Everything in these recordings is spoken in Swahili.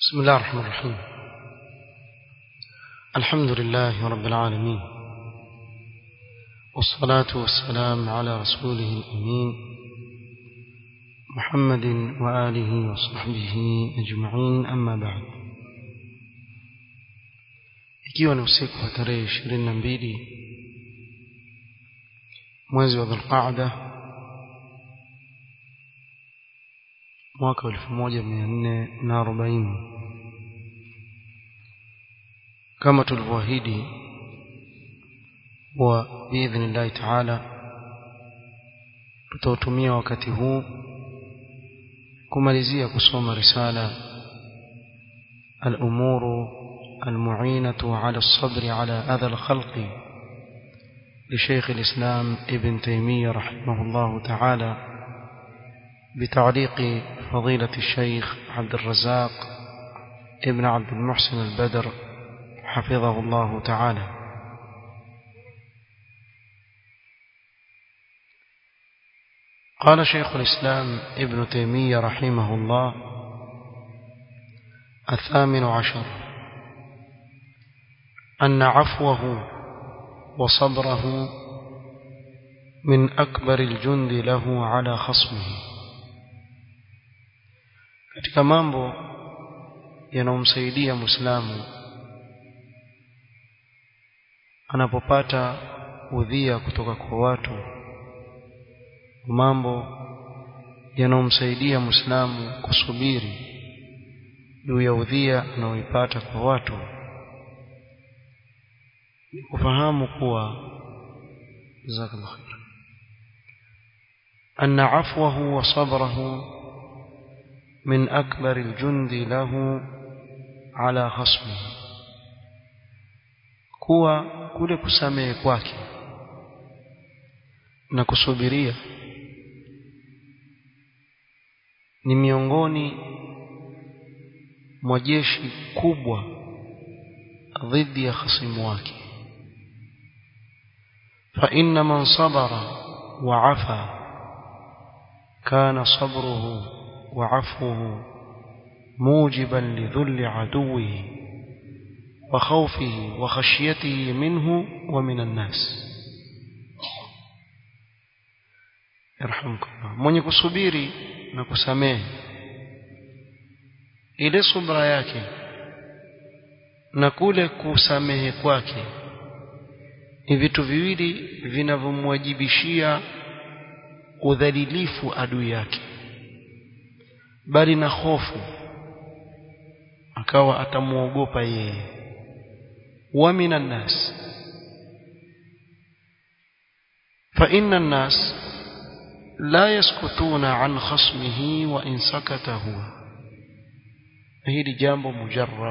بسم الله الرحمن الرحيم الحمد لله رب العالمين والصلاة والسلام على رسوله الأمين محمد وآله وصحبه أجمعين أما بعد ikiwa ni usiku wa tarehe ishirini na mbili mwezi wa dhulqaada mwaka wa elfu moja mia nne na arobaini kama tulivyoahidi wa biidhnillahi taala tutautumia wakati huu kumalizia kusoma risala الأمور المعينة على الصبر على أذى الخلق لشيخ الإسلام ابن تيمية رحمه الله تعالى بتعليق فضيلة الشيخ عبد الرزاق ابن عبد المحسن البدر حفظه الله تعالى قال شيخ الإسلام ابن تيمية رحمه الله الثامن عشر أن عفوه وصبره من أكبر الجند له على خصمه katika mambo yanayomsaidia muislamu anapopata udhia kutoka kwa watu mambo yanayomsaidia muislamu kusubiri juu ya udhia anaoipata kwa watu ni kufahamu kuwa jazakallahu khair anna afwahu wa sabrahu من أكبر الجند له على خصمه kuwa kule kusamehe kwake na kusubiria ni miongoni mwa jeshi kubwa dhidi ya khasimu wake fa inna man sabara wa afa kana sabruhu وعفوه موجبا لذل عدوه وخوفه وخشيته منه ومن الناس يرحمكم الله mwenye kusubiri na kusamehe ile subra yake na kule kusamehe kwake ni vitu viwili vinavyomwajibishia udhalilifu adui yake bali na hofu akawa atamuogopa yeye wa minan nas fa inna nas la yaskutuna an khasmihi wa in sakata huwa hili jambo mujarrab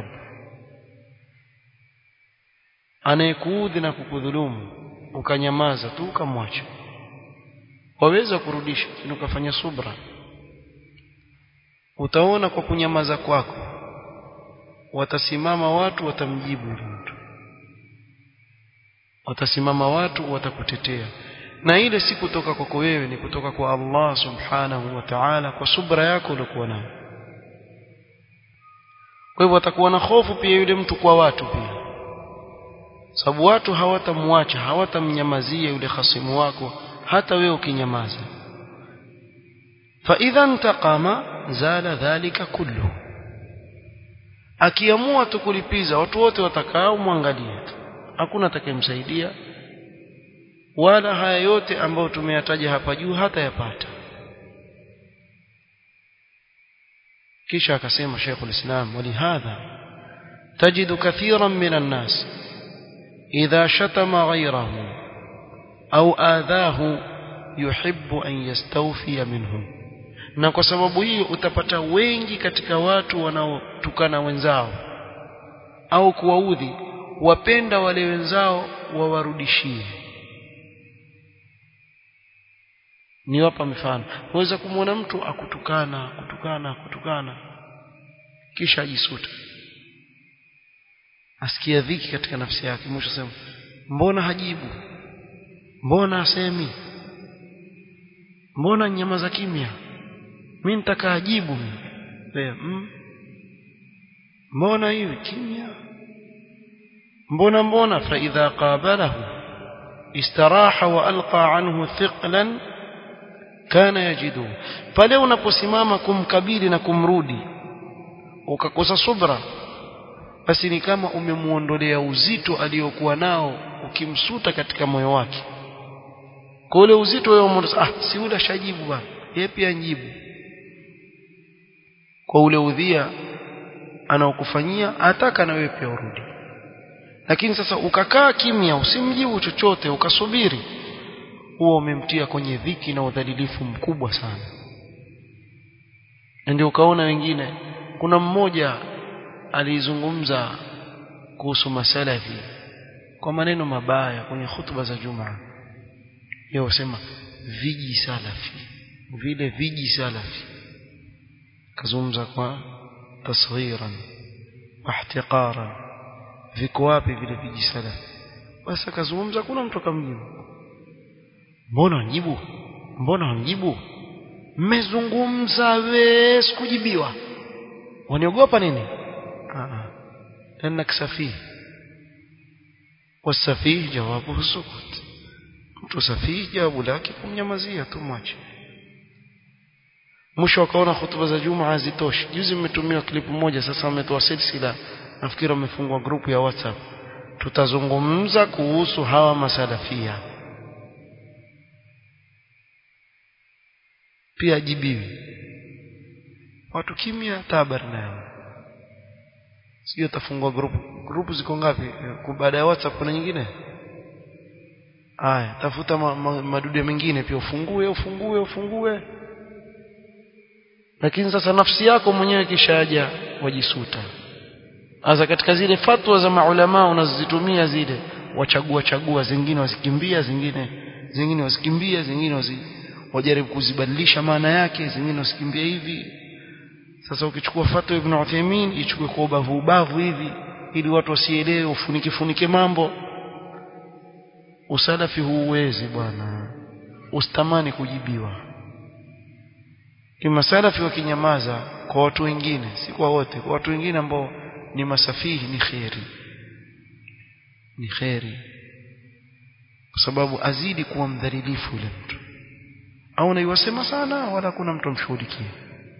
anayekuudhi na kukudhulumu ukanyamaza tu ukamwacha waweza kurudisha lakini ukafanya subra utaona kwa kunyamaza kwako watasimama watu watamjibu yule mtu watasimama watu watakutetea na ile si kutoka kwako wewe ni kutoka kwa Allah subhanahu wa ta'ala kwa subra yako uliokuwa nayo kwa hivyo atakuwa na hofu pia yule mtu kwa watu pia sababu watu hawatamwacha hawatamnyamazia yule khasimu wako hata wewe ukinyamaza fa idha intaqama zala dhalika kullu akiamua tu kulipiza watu wote watakao mwangalie tu hakuna atakayemsaidia wala haya yote ambayo tumeyataja hapa juu hata yapata kisha akasema Sheikh ulislam walihadha tajidu kathiran minan nas idha shatama ghayrahu au adhahu yuhibbu an yastawfiya minhum na kwa sababu hiyo utapata wengi katika watu wanaotukana wenzao au kuwaudhi wapenda wale wenzao wawarudishie niwapa mifano waweza kumwona mtu akutukana kutukana kutukana kisha ajisuta asikia dhiki katika nafsi yake mwisho sema mbona hajibu mbona asemi mbona nyamaza kimya mimi nitakaajibu wewe mm? mbona hivi kimya mbona mbona fa idha qabalahu istaraha wa alqa anhu thiqlan kana yajidu pale unaposimama kumkabili na kumrudi ukakosa subra basi ni kama umemuondolea uzito aliyokuwa nao ukimsuta katika moyo wake kwa ule uzito wewe umeondoa ah si ule shajibu bwana yeye pia njibu kwa ule udhia anaokufanyia ataka na wewe pia urudi lakini sasa ukakaa kimya usimjibu chochote ukasubiri huo umemtia kwenye dhiki na udhalilifu mkubwa sana ndio ukaona wengine kuna mmoja alizungumza kuhusu masalafi kwa maneno mabaya kwenye hutuba za Jumaa yeye wasema viji salafi vile viji salafi kazungumza kwa tasghiran wa ihtiqaran viko wapi vile viji salafi basi akazungumza kuna mtu akamjibu mbona njibu mbona njibu mmezungumza we sikujibiwa waniogopa nini لأنك سفيه والسفيه جوابه السكوت mtu safihi jawabu lake kumnyamazia tu mwache mwisho akaona hutuba za juma hazitoshi juzi mmetumiwa klipu moja sasa wametoa silsila nafikiri wamefungua grupu ya whatsapp tutazungumza kuhusu hawa masalafia pia ajibiwi watu kimya tabari nayo sijui atafungua grupu grupu ziko ngapi baada ya whatsapp kuna nyingine aya tafuta ma, ma, madude mengine pia ufungue ufungue ufungue lakini sasa nafsi yako mwenyewe kishaja wajisuta hasa katika zile fatwa za maulama unazozitumia zile wachagua chagua zingine wazikimbia zingine zingine wazikimbia zingine wazi, wajaribu kuzibadilisha maana yake zingine wasikimbia hivi sasa ukichukua fatwa ibn Uthaymeen ichukue kwa ubavu ubavu hivi ili watu wasielewe ufunike funike mambo usalafi huuwezi bwana usitamani kujibiwa kimasalafi wakinyamaza kwa watu wengine si kwa wote kwa watu wengine ambao ni masafihi ni kheri ni kheri kwa sababu azidi kuwa mdhalilifu yule mtu au naiwasema sana wala kuna mtu amshughulikie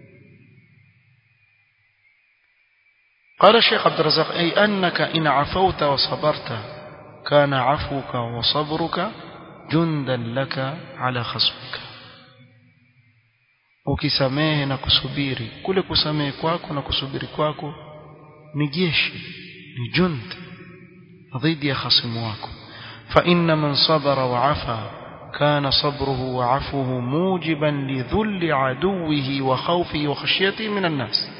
قال الشيخ عبد الرزاق أي أنك إن عفوت وصبرت كان عفوك وصبرك جندا لك على خصمك ukisamehe na kusubiri kule kusamehe kwako na kusubiri kwako ni jeshi ni jund dhidi ya khasimu wako fa inna man sabara wa afa kana sabruhu wa afuhu mujiban lidhulli aduwihi wa khawfihi wa khashyatihi min an-nas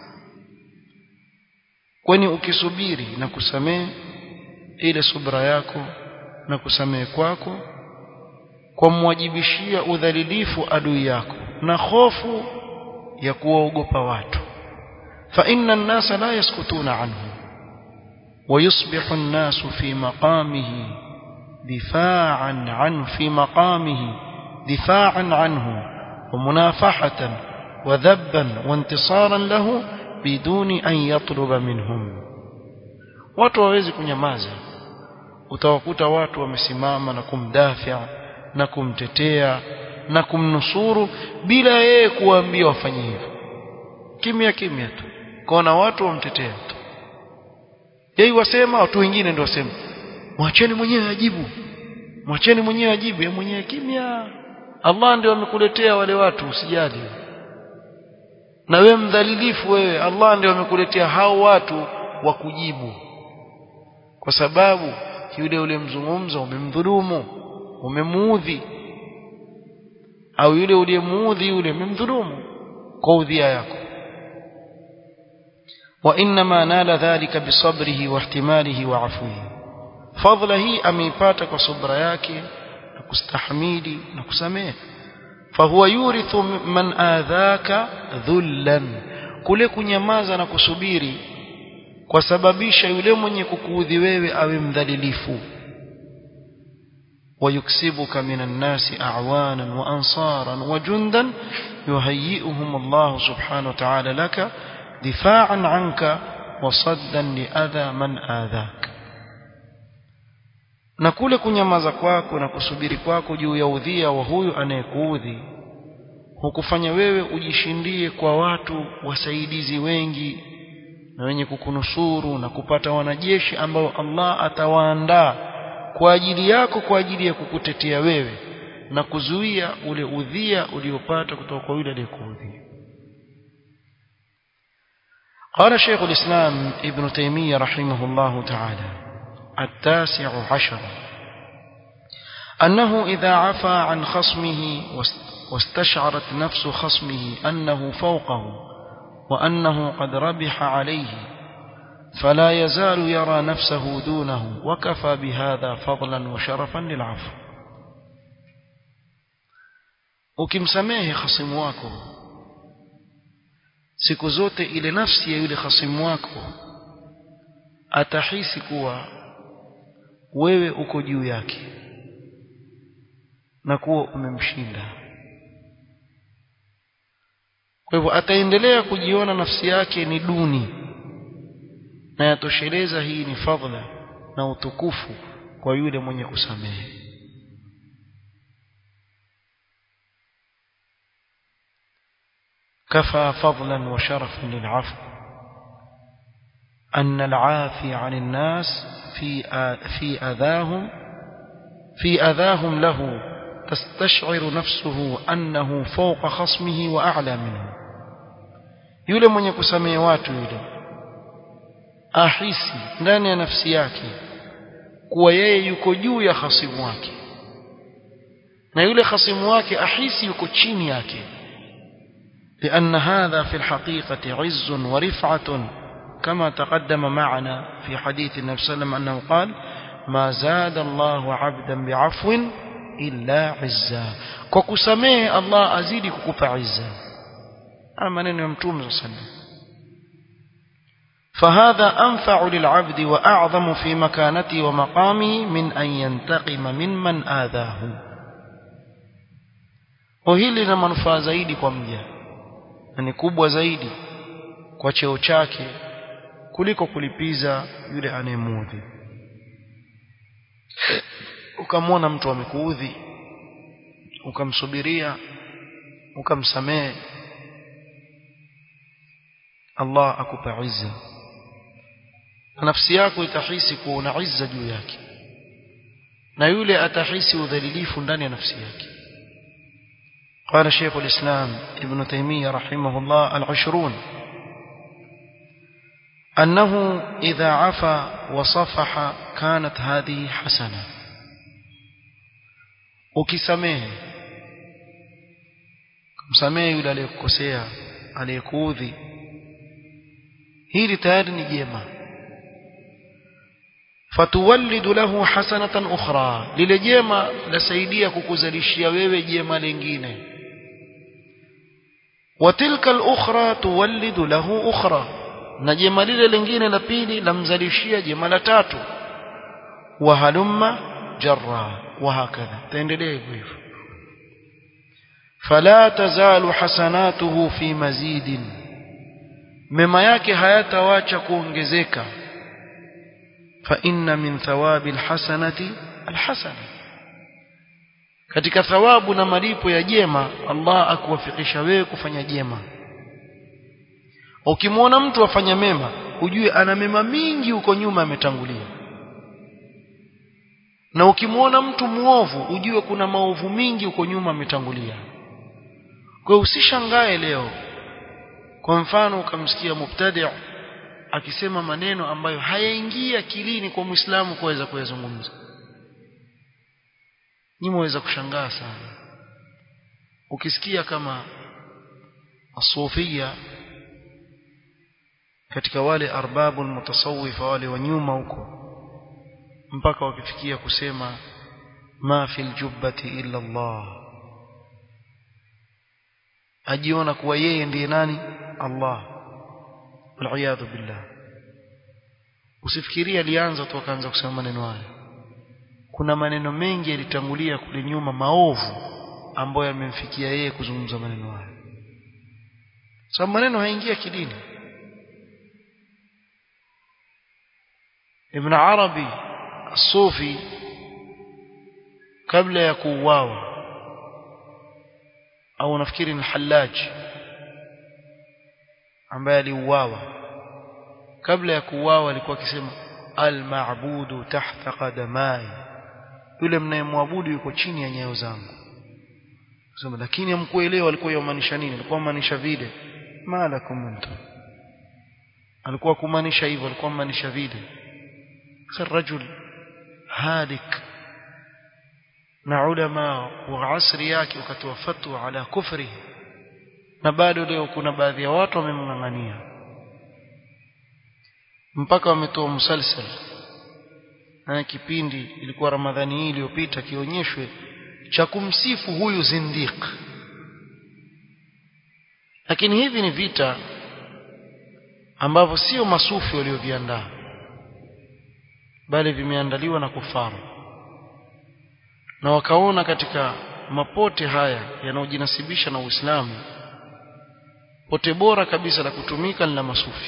kwani ukisubiri na kusamehe ile subra yako na kusamehe kwako kwa mwajibishia udhalilifu adui yako na hofu ya kuwaogopa watu fa inna an-nasa la yaskutuna anhu ويصبح الناس في مقامه دفاعا عنه في مقامه دفاعا عنه ومنافحة وذبا وانتصارا له بدون أن يطلب منهم watu hawezi kunyamaza utawakuta watu wamesimama na kumdafia na kumtetea na kumnusuru bila yeye kuwaambia wafanye hivyo kimya kimya tu kaona watu wamtetea tu yeye wasema watu wengine ndio wasema mwacheni mwenyewe ajibu mwacheni mwenyewe ajibu yeye mwenyewe kimya Allah ndio amekuletea wale watu usijali na wewe mdhalilifu wewe Allah ndio amekuletea hao watu wa kujibu kwa sababu yule ule mzungumza umemdhulumu umemuudhi au yule uliyemuudhi yule umemdhulumu kwa udhia yako وانما نال ذلك بصبره واحتماله وعفوه فضله hii ameipata kwa subra yake na kustahimili na kusamehe fahuwa yurithu man adhaka dhullan kule kunyamaza na kusubiri kwa sababisha yule mwenye kukuudhi wewe awe mdhalilifu ويكسبك من الناس أعوانا وأنصارا وجندا يهيئهم الله سبحانه وتعالى لك دفاعا عنك وصدا لأذى من آذاك na kule kunyamaza kwako na kusubiri kwako juu ya udhia wa huyu anayekuudhi hukufanya wewe ujishindie kwa watu wasaidizi wengi na wenye kukunusuru na kupata wanajeshi ambao Allah atawaandaa kwa ajili yako kwa ajili ya kukutetea wewe na kuzuia ule udhia uliopata kutoka kwa yule aliyekuudhi قال شيخ الإسلام ابن تيمية رحمه الله تعالى التاسع عشر أنه إذا عفى عن خصمه واستشعرت نفس خصمه أنه فوقه وأنه قد ربح عليه فلا يزال يرى نفسه دونه وكفى بهذا فضلا وشرفا للعفو ukimsamehe khasimu wako siku zote ile nafsi ya yule khasimu wako atahisi kuwa wewe uko juu yake na kuwa umemshinda kwa hivyo ataendelea kujiona nafsi yake ni duni na yatosheleza hii ni fadhila na utukufu kwa yule mwenye kusamehe كفى فضلا وشرفا للعفو أن العافي عن الناس في في أذاهم في أذاهم له تستشعر نفسه أنه فوق خصمه وأعلى منه yule mwenye kusamehe watu yule ahisi ndani ya nafsi yake kuwa yeye yuko juu ya khasimu wake na yule khasimu wake ahisi yuko chini yake لأن هذا في الحقيقة عز ورفعة كما تقدم معنا في حديث النبي صلى الله عليه وسلم أنه قال ما زاد الله عبدا بعفو إلا عزا وكسميه الله أزيد كوكب عزا أما نمتوم صلى الله عليه وسلم فهذا أنفع للعبد وأعظم في مكانته ومقامه من أن ينتقم ممن آذاه وهili na manufaa zaidi kwa mja na ni kubwa zaidi kwa cheo chake kuliko kulipiza yule anayemudhi ukamwona mtu amekuudhi ukamsubiria ukamsamehe Allah akupa izza nafsi yako itahisi kuwa una izza juu yake na yule atahisi udhalilifu ndani ya nafsi yake قال شيخ الإسلام ابن تيمية رحمه الله العشرون أنه إذا عفى وصفح كانت هذه حسنة ukisamehe kumsamehe yule aliyekukosea aliyekuudhi hili tayari ni jema fatuwallidu lahu hasanatan ukhra lile jema lasaidia kukuzalishia wewe jema lingine وتلك الأخرى تولد له أخرى na jema lile lingine la pili lamzalishia jema la tatu wahalumma jarra wahakadha taendelea hivyo hivyo fala tazalu hasanatuhu fi mazidin mema yake hayatawacha kuongezeka fa inna min thawabi alhasanati alhasana katika thawabu na malipo ya jema Allah akuwafikisha wewe kufanya jema ukimwona mtu afanya mema ujue ana mema mingi huko nyuma ametangulia na ukimwona mtu muovu ujue kuna maovu mingi huko nyuma ametangulia kwa usishangae leo kwa mfano ukamsikia mubtadi' akisema maneno ambayo hayaingia akilini kwa Muislamu kuweza kuyazungumza ni mweza kushangaa sana ukisikia kama asufia katika wale arbabu mutasawwifa wale wa nyuma huko mpaka wakifikia kusema ma fil jubbati illa Allah ajiona kuwa yeye ndiye nani Allah waliyadhu billah usifikirie alianza tu akaanza kusema maneno haya kuna maneno mengi yalitangulia kule nyuma maovu ambayo yamemfikia yeye kuzungumza maneno haya sababu maneno haingia kidini ibn arabi الصوفي kabla ya kuuawa au nafikiri ni Hallaj ambaye aliuawa kabla ya kuuawa alikuwa akisema al-ma'budu tahta qadamai yule mnayemwabudu yuko chini ya nyayo zangu sema lakini hamkuelewa alikuwa yamaanisha nini alikuwa maanisha vile malakum antum alikuwa kumaanisha hivyo alikuwa maanisha vile sasa rajul halik na ulama wa asri yake wakatoa fatwa ala kufri na bado leo kuna baadhi ya watu wamemng'ang'ania mpaka wametoa msalsal na kipindi ilikuwa ramadhani hii iliyopita kionyeshwe cha kumsifu huyu zindiq lakini hivi ni vita ambavyo sio masufi walioviandaa bali vimeandaliwa na kufaru na wakaona katika mapote haya yanayojinasibisha na Uislamu pote bora kabisa la kutumika ni la masufi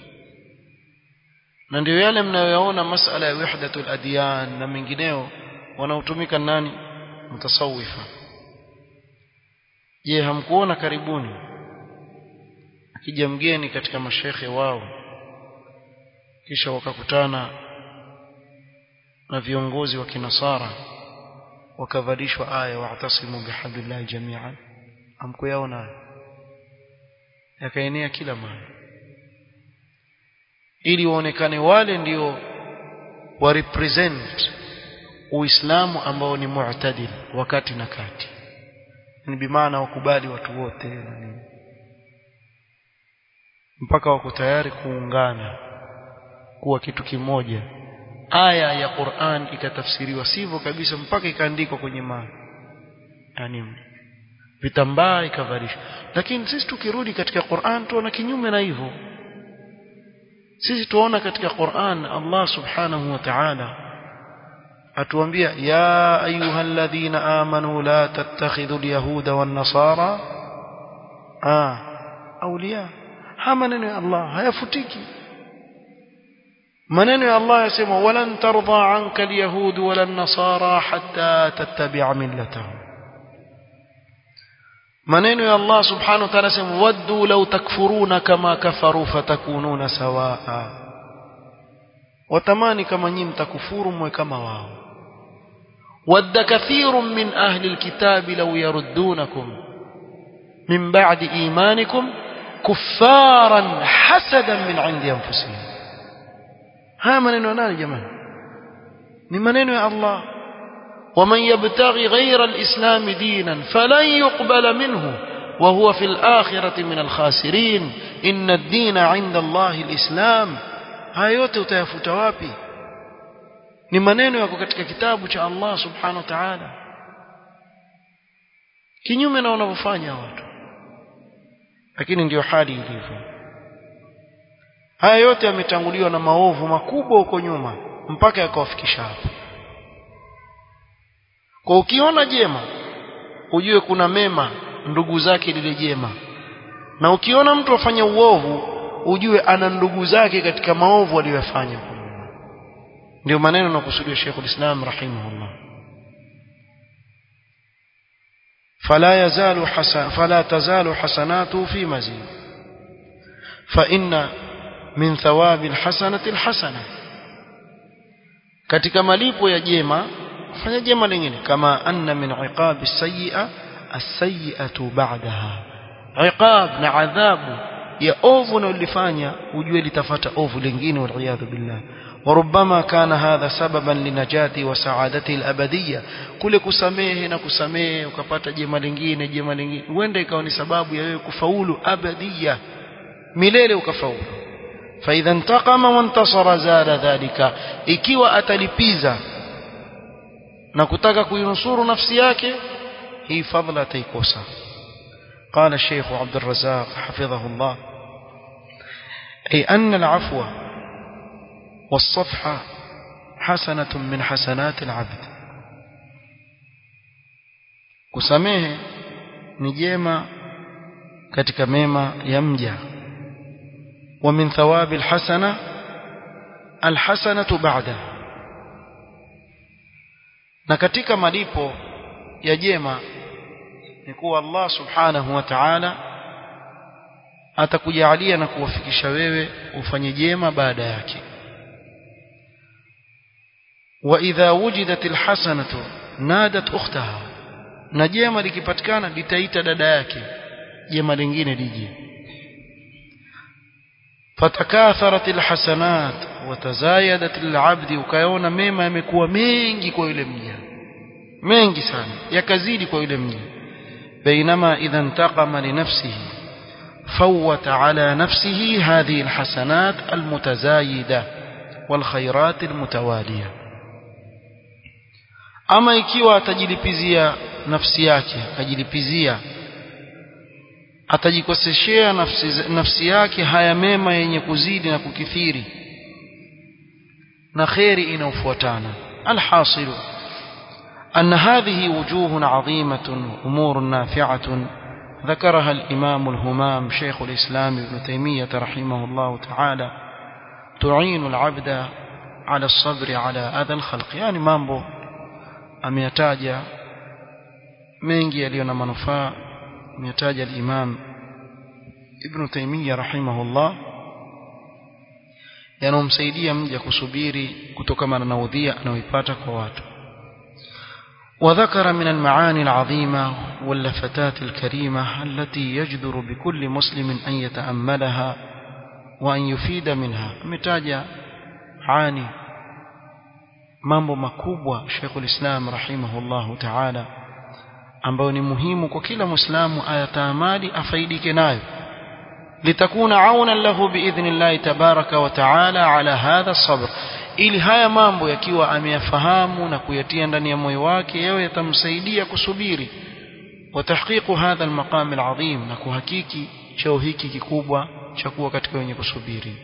na ndio yale mnayoyaona masala ya wahdatul adyan na mengineo wanaotumika nani mtasawifa je hamkuona karibuni akija mgeni katika mashekhe wao kisha wakakutana na viongozi wa kinasara wakavalishwa aya wa'tasimu bihablillahi jami'an amkuyaona yakaenea kila mahali ili waonekane wale ndio wa represent uislamu ambao ni mu'tadil wakati na kati ni bimaana wakubali watu wote na nini mpaka wako tayari kuungana kuwa kitu kimoja aya ya Qur'an ikatafsiriwa sivyo kabisa mpaka ikaandikwa kwenye ma yani vitambaa ikavalishwa lakini sisi tukirudi katika Qur'an tuona kinyume na hivyo sisi tuona katika Qur'an Allah subhanahu wa ta'ala atuambia ya ayyuhalladhina amanu la tattakhidhul yahuda wan nasara ah awliya haya maneno ya Allah hayafutiki maneno ya Allah yasema walan tarda anka alyahud wala nasara hatta tattabi'a millatahum maneno ya Allah subhanahu wa ta'ala yasema waddu law takfuruna kama kafaru fatakununa sawaa watamani kama nyinyi mtakufuru mwe kama wao wadda kathirun min ahli alkitabi law yaruddunakum min ba'di imanikum kuffaran hasadan min 'indi anfusihim haya maneno nani jamani ni maneno ya Allah ومن يبتغي غير الإسلام دينا فلن يقبل منه وهو في الآخرة من الخاسرين إن الدين عند الله الإسلام haya yote utayafuta wapi ni maneno yako katika kitabu cha Allah subhanahu wa ta'ala kinyume na wanavyofanya watu lakini ndiyo hali ilivyo haya yote yametanguliwa na maovu makubwa huko nyuma mpaka yakawafikisha hapa kwa ukiona jema ujue kuna mema ndugu zake lile jema na ukiona mtu afanya uovu ujue ana ndugu zake katika maovu aliyofanya ndio maneno nakusudia Sheikh ulislam rahimahullah فلا يزال حسن فلا تزال حسناته في مزيد فإن من ثواب الحسنة الحسنة katika malipo ya jema fanya jema lingine kama anna min iqab as-sayyi'a as-sayyi'atu ba'daha iqab na adhabu ya ovu na ulifanya ujue litafata ovu lingine wal billah وربما كان هذا سببا لنجاتي وسعادتي الأبدية kule kusamehe na kusamehe ukapata jema lingine jema lingine huenda ikawa ni sababu ya wewe kufaulu abadia milele ukafaulu فإذا انتقم وانتصر زاد ذلك ikiwa atalipiza na kutaka kuinusuru nafsi yake hii fadhila ataikosa قال الشيخ عبد الرزاق حفظه الله أي أن العفو والصفح حسنة من حسنات العبد kusamehe ni jema katika mema ya mja wa min thawabi alhasana alhasanatu ba'da na katika malipo ya jema ni kuwa Allah subhanahu wa ta'ala atakujalia na kuwafikisha wewe ufanye jema baada yake wa idha wujidat alhasanatu nadat ukhtaha na jema likipatikana litaita dada yake jema lingine lije fatakatharat alhasanat watazayadat lilabdi ukaona mema yamekuwa mengi kwa yule mja mengi sana yakazidi kwa yule mja bainama idha intaqama linafsihi فوت على نفسه هذه الحسنات المتزايدة والخيرات المتوالية أما ikiwa atajilipizia nafsi yake akajilipizia atajikoseshea nafsi, nafsi yake haya mema yenye kuzidi na kukithiri na kheri inayofuatana alhasilu أن هذه وجوه عظيمة وأمور نافعة ذكرها الإمام الهمام شيخ الإسلام ابن تيمية رحمه الله تعالى تعين العبد على الصبر على أذى الخلق يعني مامبو ameyataja mengi yaliyo na manufaa ameyataja al-Imam Ibn Taymiyyah rahimahullah yanomsaidia mja kusubiri kutokana na udhia anaoipata kwa watu وذكر من المعاني العظيمة واللفتات الكريمة التي يجدر بكل مسلم أن يتأملها وأن يفيد منها متاجة عاني mambo makubwa Sheikhul Islam rahimahullahu ta'ala ambayo ni muhimu kwa kila Muislamu ayataamali afaidike nayo litakuna aunan lahu biidhnillahi tabaraka wa ta'ala ala hadha sabr ili haya mambo yakiwa ameyafahamu na kuyatia ndani ya moyo wake yawe yatamsaidia kusubiri wa tahqiqu hadha almaqam alazim na kuhakiki cheo hiki kikubwa cha kuwa katika wenye kusubiri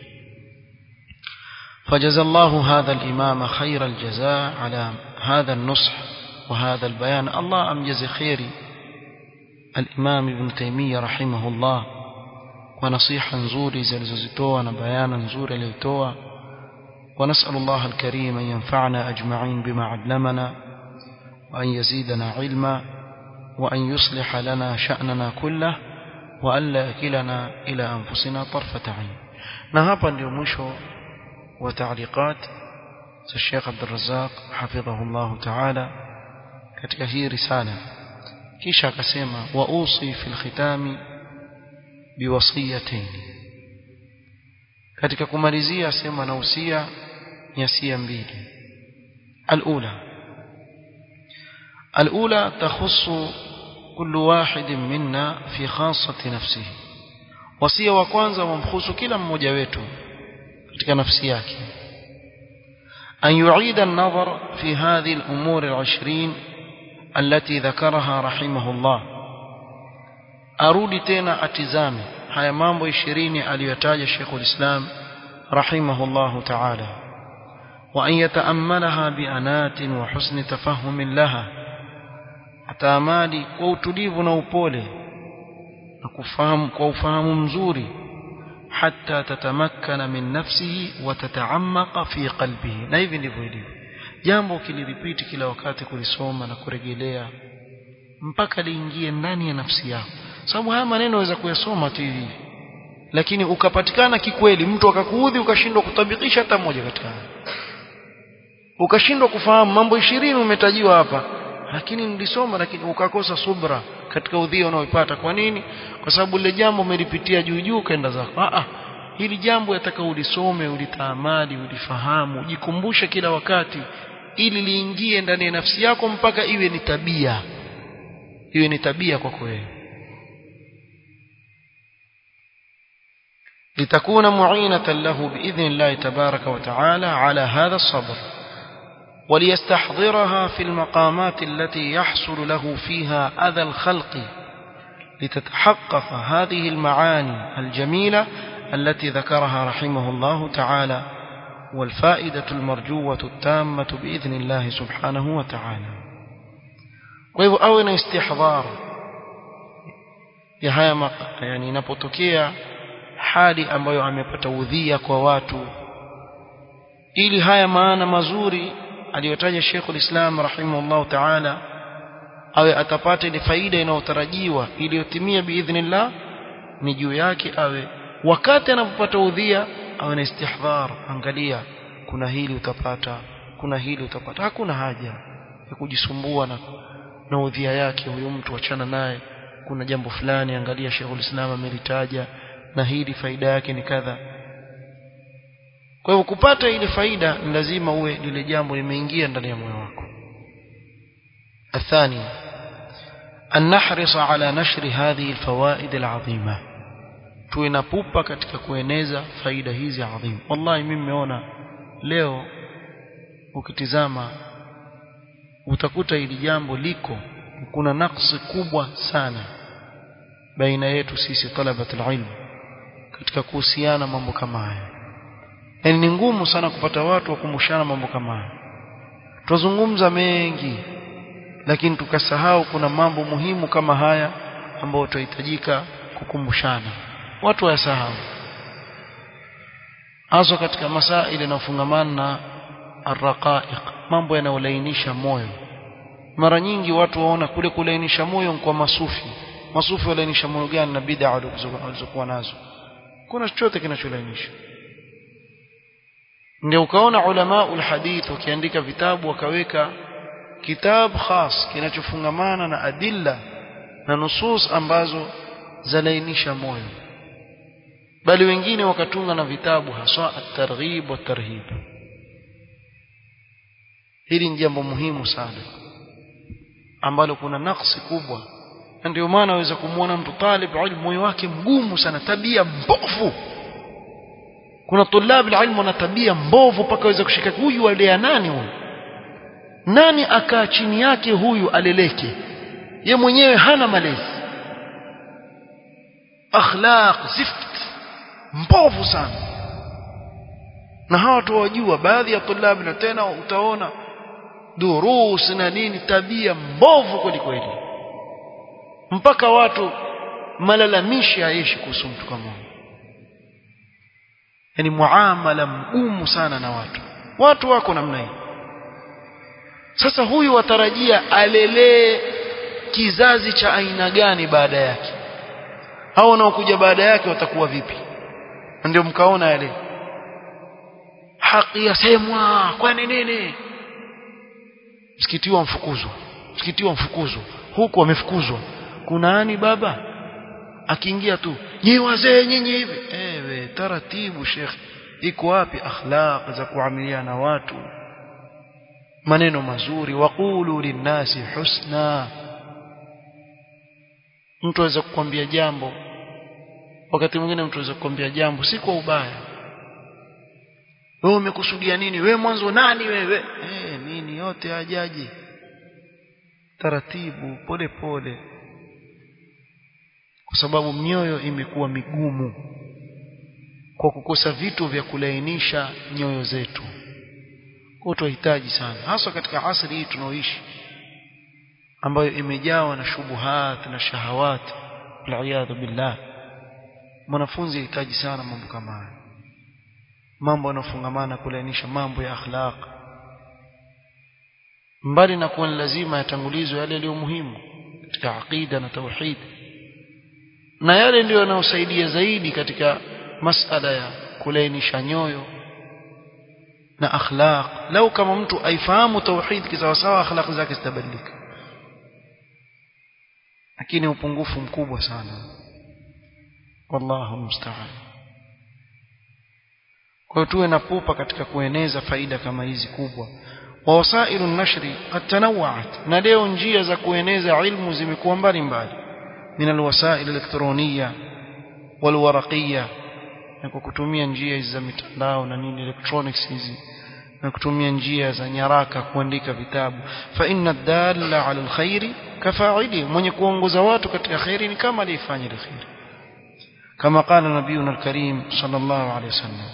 فجزى الله هذا الإمام خير الجزاء على هذا النصح وهذا البيان الله أمجز خيري الإمام ابن تيمية رحمه الله ونصيحة نزوري زلزلتوها نبيانا نزوري ليتوها ونسأل الله الكريم أن ينفعنا أجمعين بما علمنا وأن يزيدنا علما وأن يصلح لنا شأننا كله وأن لا يكلنا إلى أنفسنا طرفة عين نهابا ليومشو وتعليقات الشيخ عبد الرزاق حفظه الله تعالى katika hii risala kisha akasema wausi fil khitami biwasiyatain katika kumalizia asema na usia nyasia mbili alula alula takhussu kullu wahidin minna fi khassati nafsihi wasia wa kwanza wamhusu kila mmoja wetu katika nafsi yake أن يعيد النظر في هذه الأمور العشرين التي ذكرها رحمه الله أرودي تينا أتزامي هيا مامبو عشرين أليتاج الشيخ الإسلام رحمه الله تعالى وأن يتأملها بأنات وحسن تفهم لها أتامالي كوتليف نوبولي نكفهم كوفهم مزوري حتى تتمكن من نفسه وتتعمق في قلبه na hivi ndivyo ilivyo jambo kiliripiti kila wakati kulisoma na kurejelea mpaka liingie ndani ya nafsi yako sababu haya maneno waweza kuyasoma tu hivi lakini ukapatikana kikweli mtu akakuudhi ukashindwa kutabikisha hata moja katika ukashindwa kufahamu mambo ishirini umetajiwa hapa lakini nilisoma lakini ukakosa subra katika udhia unaoipata kwa nini kwa sababu lile jambo umelipitia juu juu kaenda zako ah ah hili jambo yataka ulisome ulitaamali ulifahamu ujikumbushe kila wakati ili liingie ndani ya nafsi yako mpaka iwe ni tabia iwe ni tabia kwako wewe لتكون معينة له بإذن الله تبارك وتعالى على هذا الصبر وليستحضرها في المقامات التي يحصل له فيها أذى الخلق لتتحقق هذه المعاني الجميلة التي ذكرها رحمه الله تعالى والفائدة المرجوة التامة بإذن الله سبحانه وتعالى وإذا أونا استحضار ya haya yani inapotokea hali ambayo amepata udhia kwa watu ili haya maana mazuri aliyotaja Sheikh ulislam rahimahullah ta'ala awe atapata ile faida inayotarajiwa iliyotimia biidhnillah ni juu yake awe wakati anapopata udhia awe na istihdhar angalia kuna hili utapata kuna hili utapata hakuna haja ya kujisumbua na na udhia yake huyo mtu achana naye kuna jambo fulani angalia Sheikhul Islam amelitaja na hili faida yake ni kadha kwa hivyo kupata ile faida ni lazima uwe lile jambo limeingia ndani ya moyo wako الثاني أن نحرص على نشر هذه الفوائد العظيمة tuwe na pupa katika kueneza faida hizi adhimu wallahi mimi nimeona leo ukitizama utakuta hili jambo liko kuna naksi kubwa sana baina yetu sisi talabat alilm katika kuhusiana mambo kama haya yani ni ngumu sana kupata watu wa kumshana mambo kama haya tuzungumza mengi lakini tukasahau kuna mambo muhimu kama haya ambayo tunahitajika kukumbushana watu wayasahau hasa katika masaili yanayofungamana na arraqaiq mambo yanayolainisha moyo mara nyingi watu waona kule kulainisha moyo kwa masufi masufi walainisha moyo gani na bid'a walizokuwa nazo kuna chochote kinacholainisha ndio ukaona ulama ulhadith wakiandika vitabu wakaweka kitabu khas kinachofungamana na adilla na nusus ambazo zalainisha moyo bali wengine wakatunga na vitabu haswa at-targhib wa tarhib hili ni jambo muhimu sana ambalo kuna naksi kubwa na ndio maana waweza kumwona mtu talib ilmu moyo wake mgumu sana tabia mbovu kuna tulab ilmu na tabia mbovu mpaka waweza kushika huyu alea nani huyu nani akaa chini yake huyu aleleke ye mwenyewe hana malezi akhlaq zift mbovu sana na hawa tu wajua baadhi ya tulabi na tena utaona durus na nini tabia mbovu kweli kweli mpaka watu malalamishi haishi kuhusu mtu kama huyo yani muamala mgumu sana na watu watu wako namna hii sasa huyu watarajia alelee kizazi cha aina gani baada yake hao wanaokuja baada yake watakuwa vipi ndio mkaona yale haki yasemwa kwani nini msikiti wa mfukuzwa msikiti wa mfukuzwa huku wamefukuzwa kuna nani baba akiingia tu nyi wazee nyinyi hivi ewe taratibu shekhi iko wapi akhlaq za kuamiliana na watu maneno mazuri waqulu linnasi husna mtu aweza kukwambia jambo wakati mwingine mtu aweza kukwambia jambo si kwa ubaya wewe umekusudia nini wewe mwanzo nani wewe eh nini yote hajaji taratibu pole pole kwa sababu mioyo imekuwa migumu kwa kukosa vitu vya kulainisha nyoyo zetu kwa tunahitaji sana hasa katika asri hii tunaoishi ambayo imejawa na shubuhat na shahawat waliyadhu billah mwanafunzi anahitaji sana mambo kama haya mambo yanofungamana kulainisha mambo ya akhlaq mbali na kuwa lazima yatangulizwe yale yaliyo muhimu katika aqida na tauhid na yale ndio yanayosaidia zaidi katika masala ya kulainisha nyoyo na akhlaq lau kama mtu aifahamu tauhid kisawasawa akhlaq zake zitabadilika lakini upungufu mkubwa sana wallahu musta'an kwa hiyo tuwe na pupa katika kueneza faida kama hizi kubwa wa wasailu nashri qad tanawwa'at na leo njia za kueneza ilmu zimekuwa mbalimbali min alwasail elektronia walwaraqia na kwa kutumia njia hizi za mitandao na nini electronics hizi na kutumia njia za nyaraka kuandika vitabu fa inna dalla ala alkhairi kafa'ili mwenye kuongoza watu katika khairi ni kama alifanya ile khairi kama qala nabiyuna alkarim sallallahu alayhi wasallam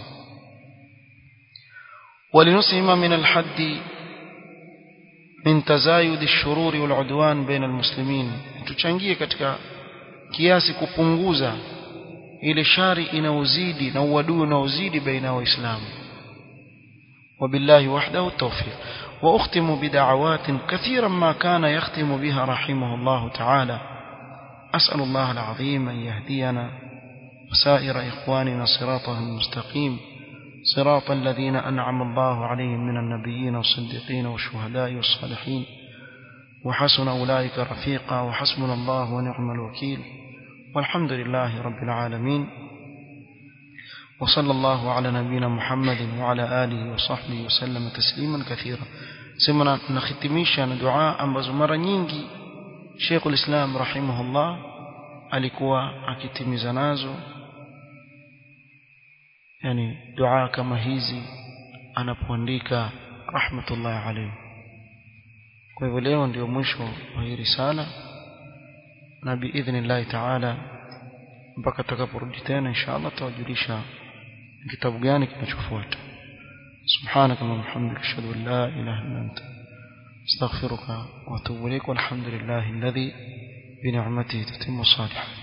ولنسهم من الحد من تزايد الشرور والعدوان بين المسلمين tuchangie katika kiasi kupunguza ile shari inaozidi na uadui unaozidi baina ya waislamu وبالله وحده التوفيق وأختم بدعوات كثيرا ما كان يختم بها رحمه الله تعالى أسأل الله العظيم أن يهدينا وسائر إخواننا صراطه المستقيم صراط الذين أنعم الله عليهم من النبيين والصديقين والشهداء والصالحين وحسن أولئك رفيقا وحسبنا الله ونعم الوكيل والحمد لله رب العالمين وصلى الله على نبينا محمد وعلى آله وصحبه وسلم تسليما كثيرا سمنا نختميشا دعاء ambazo mara nyingi Sheikhul Islam rahimahullah alikuwa akitimiza nazo yani dua kama hizi anapoandika rahmatullah alayhi kwa hivyo leo ndio mwisho wa hii risala na biidhnillah taala mpaka tutakaporudi tena inshallah tutawajulisha kitabu gani kinachofuata سبحانك اللهم وبحمدك اشهد ان لا اله الا انت استغفرك واتوب اليك والحمد لله الذي بنعمته تتم الصالحات